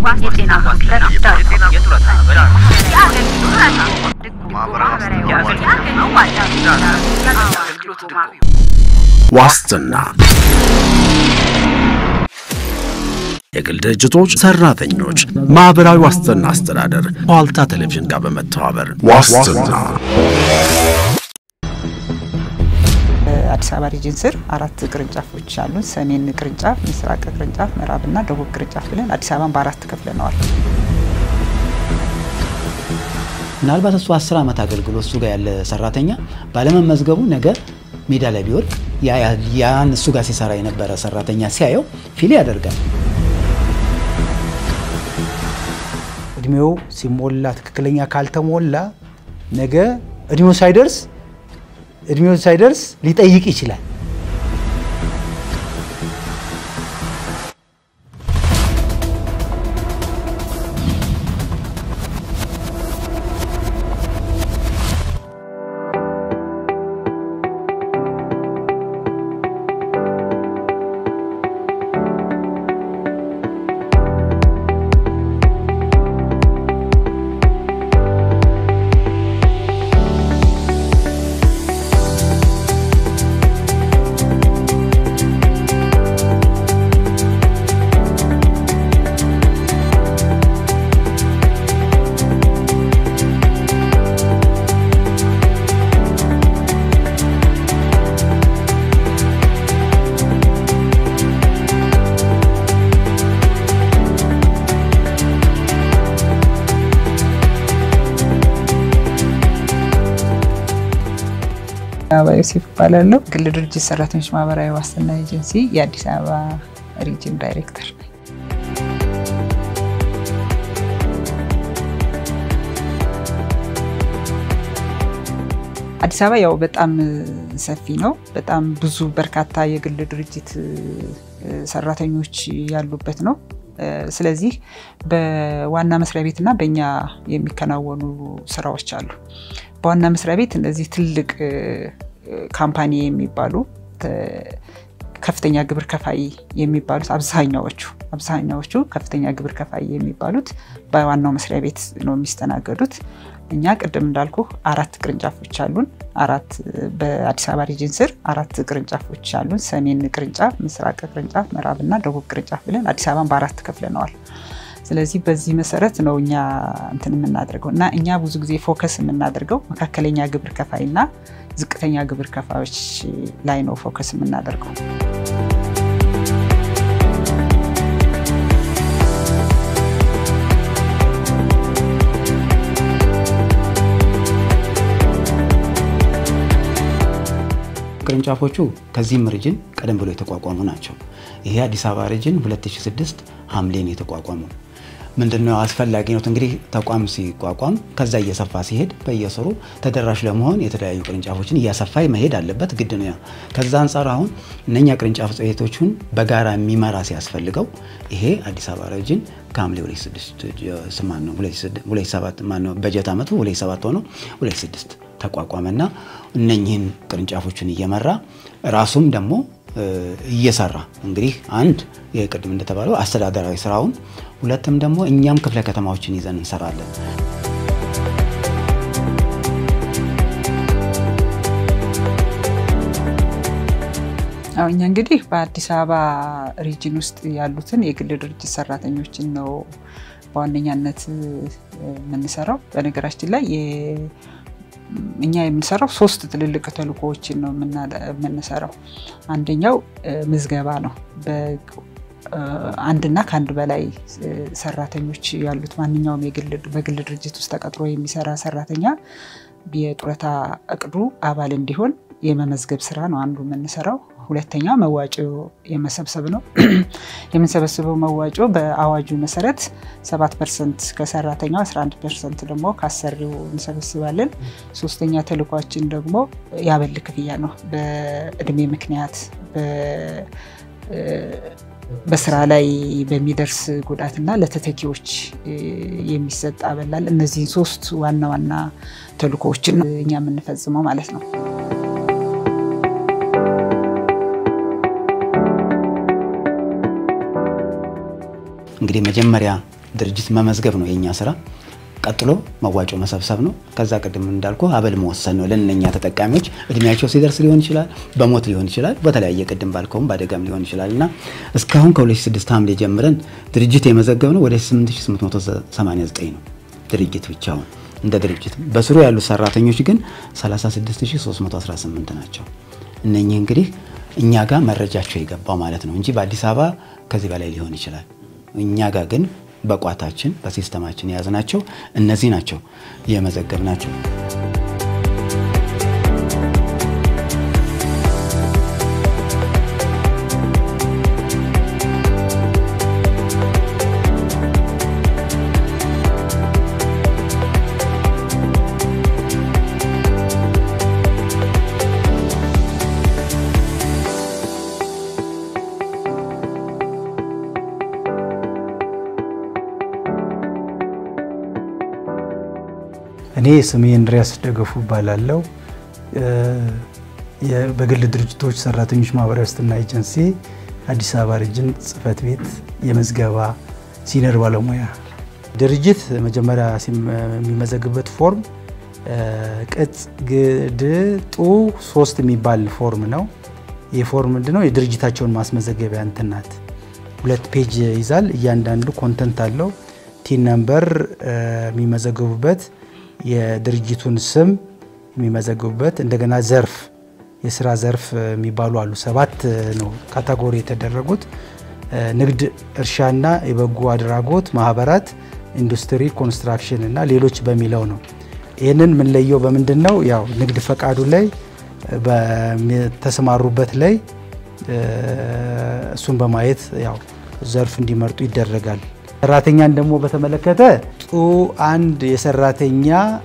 የጤና ዋስትና የጤና የጡረታ አበል ዋስትና የግል ድርጅቶች፣ ሰራተኞች፣ ማህበራዊ ዋስትና አስተዳደር ከዋልታ ቴሌቪዥን ጋር በመተባበር ዋስትና አዲስ አበባ ሪጅን ስር አራት ቅርንጫፎች አሉን። ሰሜን ቅርንጫፍ፣ ምስራቅ ቅርንጫፍ፣ ምዕራብና ደቡብ ቅርንጫፍ ብለን አዲስ አበባን በአራት ከፍለነዋል። ምናልባት እሱ አስር ዓመት አገልግሎት እሱ ጋር ያለ ሰራተኛ ባለመመዝገቡ ነገ ሜዳ ላይ ቢወድቅ ያን እሱ ጋር ሲሰራ የነበረ ሰራተኛ ሲያየው ፊል ያደርጋል። እድሜው ሲሞላ ትክክለኛ ካልተሞላ ነገ እድሜው ሳይደርስ እድሜው ሳይደርስ ሊጠይቅ ይችላል። አበባ ዮሴፍ እባላለሁ። ግል ድርጅት ሰራተኞች ማህበራዊ ዋስትና ኤጀንሲ የአዲስ አበባ ሪጅን ዳይሬክተር ነኝ። አዲስ አበባ ያው በጣም ሰፊ ነው። በጣም ብዙ በርካታ የግል ድርጅት ሰራተኞች ያሉበት ነው። ስለዚህ በዋና መስሪያ ቤትና በእኛ የሚከናወኑ ስራዎች አሉ። በዋና መስሪያ ቤት እነዚህ ትልቅ ካምፓኒ የሚባሉ ከፍተኛ ግብር ከፋይ የሚባሉት አብዛኛዎቹ አብዛኛዎቹ ከፍተኛ ግብር ከፋይ የሚባሉት በዋናው መስሪያ ቤት ነው የሚስተናገዱት። እኛ ቅድም እንዳልኩ አራት ቅርንጫፎች አሉን። አራት በአዲስ አበባ ሪጅን ስር አራት ቅርንጫፎች አሉን። ሰሜን ቅርንጫፍ፣ ምስራቅ ቅርንጫፍ፣ ምዕራብና ደቡብ ቅርንጫፍ ብለን አዲስ አበባን በአራት ከፍለነዋል። ስለዚህ በዚህ መሰረት ነው እኛ እንትን የምናደርገው እና እኛ ብዙ ጊዜ ፎከስ የምናደርገው መካከለኛ ግብር ከፋይ እና ዝቅተኛ ግብር ከፋዮች ላይ ነው ፎከስ የምናደርገው። ቅርንጫፎቹ ከዚህም ሪጅን ቀደም ብሎ የተቋቋሙ ናቸው። ይሄ አዲስ አበባ ሪጅን 2006 ሐምሌን የተቋቋሙ ምንድነው አስፈላጊነት እንግዲህ ተቋም ሲቋቋም ከዛ እየሰፋ ሲሄድ በየስሩ ተደራሽ ለመሆን የተለያዩ ቅርንጫፎችን እያሰፋ መሄድ አለበት፣ ግድ ነው። ከዛ አንጻር አሁን እነኛ ቅርንጫፍ ጽሕፈት ቤቶቹን በጋራ የሚመራ ሲያስፈልገው ይሄ አዲስ አበባ ሪጅን ከሐምሌ 2007 ማነው በጀት ዓመቱ 27 ሆኖ 26 ተቋቋመና እነኚህን ቅርንጫፎችን እየመራ ራሱም ደግሞ እየሰራ እንግዲህ አንድ ቅድም እንደተባለው አስተዳደራዊ ስራውን፣ ሁለትም ደግሞ እኛም ክፍለ ከተማዎችን ይዘን እንሰራለን። አዎ እኛ እንግዲህ በአዲስ አበባ ሪጅን ውስጥ ያሉትን የግል ድርጅት ሰራተኞችን ነው በዋነኛነት የምንሰራው። በነገራችን ላይ እኛ የምንሰራው ሶስት ትልልቅ ተልእኮዎችን ነው የምንሰራው። አንደኛው ምዝገባ ነው። አንድና ከአንድ በላይ ሰራተኞች ያሉት ማንኛውም በግል ድርጅት ውስጥ ተቀጥሮ የሚሰራ ሰራተኛ የጡረታ እቅዱ አባል እንዲሆን የመመዝገብ ስራ ነው አንዱ የምንሰራው። ሁለተኛ መዋጮ የመሰብሰብ ነው። የምንሰበስበው መዋጮ በአዋጁ መሰረት 7 ፐርሰንት ከሰራተኛው 11 ፐርሰንት ደግሞ ከአሰሪው እንሰበስባለን። ሶስተኛ ተልኳችን ደግሞ የአበል ክፍያ ነው። በእድሜ ምክንያት በስራ ላይ በሚደርስ ጉዳትና ለተተኪዎች የሚሰጥ አበላል። እነዚህን ሶስት ዋና ዋና ተልኮዎችን እኛ የምንፈጽመው ማለት ነው። እንግዲህ መጀመሪያ ድርጅት መመዝገብ ነው የኛ ስራ። ቀጥሎ መዋጮ መሰብሰብ ነው። ከዛ ቅድም እንዳልኩ አበል መወሰን ነው ለእነኛ ተጠቃሚዎች እድሜያቸው ሲደርስ ሊሆን ይችላል፣ በሞት ሊሆን ይችላል፣ በተለያየ ቅድም ባልከውም በአደጋም ሊሆን ይችላል እና እስካሁን ከ2006 ሐምሌ ጀምረን ድርጅት የመዘገብ ነው ወደ 8889 ነው ድርጅት ብቻውን እንደ ድርጅት በስሩ ያሉት ሰራተኞች ግን 36318 ናቸው። እነኚህ እንግዲህ እኛ ጋር መረጃቸው የገባው ማለት ነው እንጂ በአዲስ አበባ ከዚህ በላይ ሊሆን ይችላል። እኛ ጋር ግን በቋታችን በሲስተማችን የያዝናቸው እነዚህ ናቸው የመዘገብ ናቸው። እኔ ስሜ እንድሪያስ ደገፉ እባላለሁ። በግል ድርጅቶች ሰራተኞች ማህበራዊ ዋስትና ኤጀንሲ አዲስ አበባ ሪጅን ጽህፈት ቤት የመዝገባ ሲኒየር ባለሙያ። ድርጅት መጀመሪያ የሚመዘግበት ፎርም ቅጽ ግድጡ ሶስት የሚባል ፎርም ነው። ይህ ፎርም ምንድነው? የድርጅታቸውን ማስመዘገቢያ እንትን ናት። ሁለት ፔጅ ይዛል። እያንዳንዱ ኮንተንት አለው። ቲን ነምበር የሚመዘገቡበት የድርጅቱን ስም የሚመዘግቡበት እንደገና ዘርፍ የስራ ዘርፍ የሚባሉ አሉ። ሰባት ነው ካታጎሪ የተደረጉት ንግድ፣ እርሻና የበጎ አድራጎት ማህበራት፣ ኢንዱስትሪ፣ ኮንስትራክሽን እና ሌሎች በሚለው ነው። ይህንን የምንለየው በምንድን ነው? ያው ንግድ ፈቃዱ ላይ በተሰማሩበት ላይ እሱን በማየት ያው ዘርፍ እንዲመርጡ ይደረጋል። ሰራተኛን ደግሞ በተመለከተ ጡ አንድ የሰራተኛ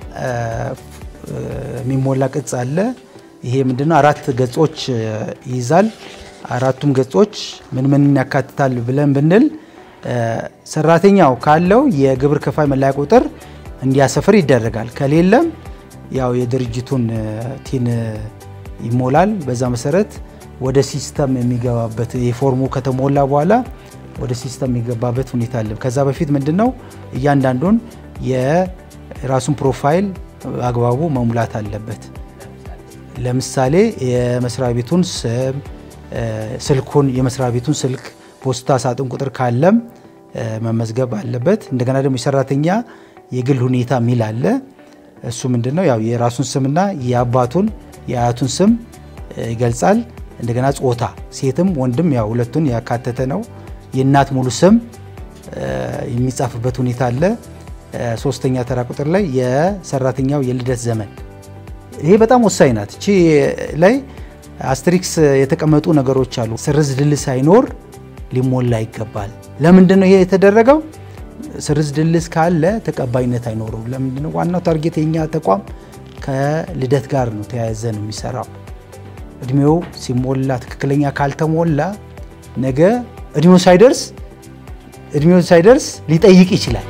የሚሞላ ቅጽ አለ። ይሄ ምንድነው? አራት ገጾች ይይዛል። አራቱም ገጾች ምን ምን ያካትታል ብለን ብንል ሰራተኛው ካለው የግብር ከፋይ መለያ ቁጥር እንዲያሰፍር ይደረጋል። ከሌለም ያው የድርጅቱን ቲን ይሞላል። በዛ መሰረት ወደ ሲስተም የሚገባበት የፎርሙ ከተሞላ በኋላ ወደ ሲስተም የሚገባበት ሁኔታ አለ። ከዛ በፊት ምንድን ነው እያንዳንዱን የራሱን ፕሮፋይል አግባቡ መሙላት አለበት። ለምሳሌ የመስሪያ ቤቱን ስም፣ ስልኩን፣ የመስሪያ ቤቱን ስልክ፣ ፖስታ ሳጥን ቁጥር ካለም መመዝገብ አለበት። እንደገና ደግሞ የሰራተኛ የግል ሁኔታ የሚል አለ። እሱ ምንድን ነው ያው የራሱን ስምና የአባቱን የአያቱን ስም ይገልጻል። እንደገና ጾታ ሴትም ወንድም ያው ሁለቱን ያካተተ ነው። የእናት ሙሉ ስም የሚጻፍበት ሁኔታ አለ። ሶስተኛ ተራ ቁጥር ላይ የሰራተኛው የልደት ዘመን ይሄ በጣም ወሳኝ ናት። እቺ ላይ አስትሪክስ የተቀመጡ ነገሮች አሉ። ስርዝ ድል ሳይኖር ሊሞላ ይገባል። ለምንድን ነው ይሄ የተደረገው? ስርዝ ድልስ ካለ ተቀባይነት አይኖረው። ለምንድን ነው? ዋናው ታርጌት የኛ ተቋም ከልደት ጋር ነው ተያያዘ ነው የሚሰራው። እድሜው ሲሞላ ትክክለኛ ካልተሞላ ነገ እድሜው ሳይደርስ እድሜው ሳይደርስ ሊጠይቅ ይችላል።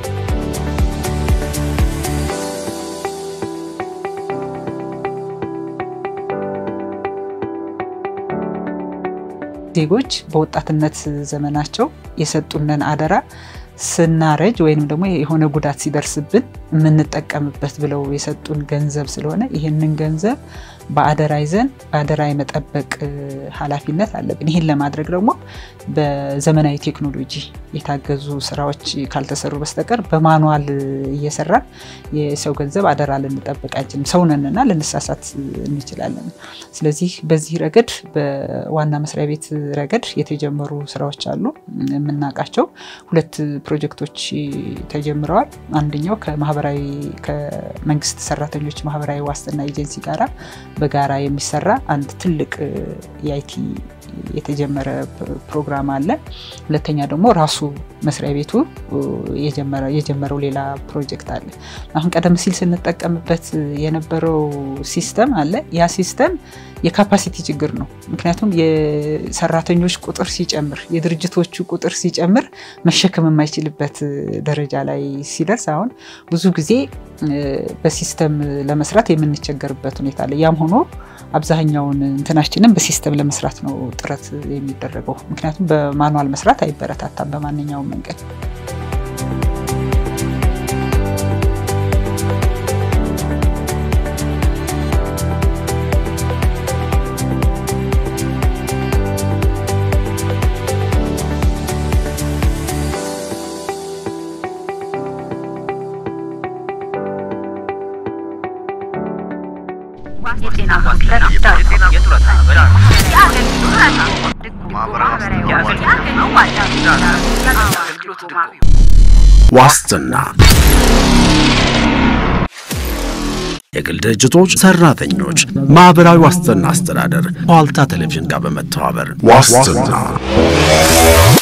ዜጎች በወጣትነት ዘመናቸው የሰጡንን አደራ ስናረጅ ወይንም ደግሞ የሆነ ጉዳት ሲደርስብን የምንጠቀምበት ብለው የሰጡን ገንዘብ ስለሆነ ይህንን ገንዘብ በአደራ ይዘን በአደራ የመጠበቅ ኃላፊነት አለብን። ይህን ለማድረግ ደግሞ በዘመናዊ ቴክኖሎጂ የታገዙ ስራዎች ካልተሰሩ በስተቀር በማኑዋል እየሰራን የሰው ገንዘብ አደራ ልንጠብቅ አንችልም። ሰውነንና ልንሳሳት እንችላለን። ስለዚህ በዚህ ረገድ በዋና መስሪያ ቤት ረገድ የተጀመሩ ስራዎች አሉ የምናውቃቸው ሁለት ፕሮጀክቶች ተጀምረዋል። አንደኛው ከማህበራዊ ከመንግስት ሰራተኞች ማህበራዊ ዋስትና ኤጀንሲ ጋራ በጋራ የሚሰራ አንድ ትልቅ የአይቲ የተጀመረ ፕሮግራም አለ። ሁለተኛ ደግሞ ራሱ መስሪያ ቤቱ የጀመረው ሌላ ፕሮጀክት አለ። አሁን ቀደም ሲል ስንጠቀምበት የነበረው ሲስተም አለ። ያ ሲስተም የካፓሲቲ ችግር ነው። ምክንያቱም የሰራተኞች ቁጥር ሲጨምር፣ የድርጅቶቹ ቁጥር ሲጨምር መሸከም የማይችልበት ደረጃ ላይ ሲደርስ አሁን ብዙ ጊዜ በሲስተም ለመስራት የምንቸገርበት ሁኔታ አለ። ያም ሆኖ አብዛኛውን እንትናችንን በሲስተም ለመስራት ነው ጥረት የሚደረገው። ምክንያቱም በማኑዋል መስራት አይበረታታም በማንኛውም መንገድ። የጤና ዋስትና የጤና የጡረታ አበል የአገልግሎት ድጎማ ዋስትና የግል ድርጅቶች፣ ሰራተኞች፣ ማህበራዊ ዋስትና አስተዳደር ከዋልታ ቴሌቪዥን ጋር በመተባበር ዋስትና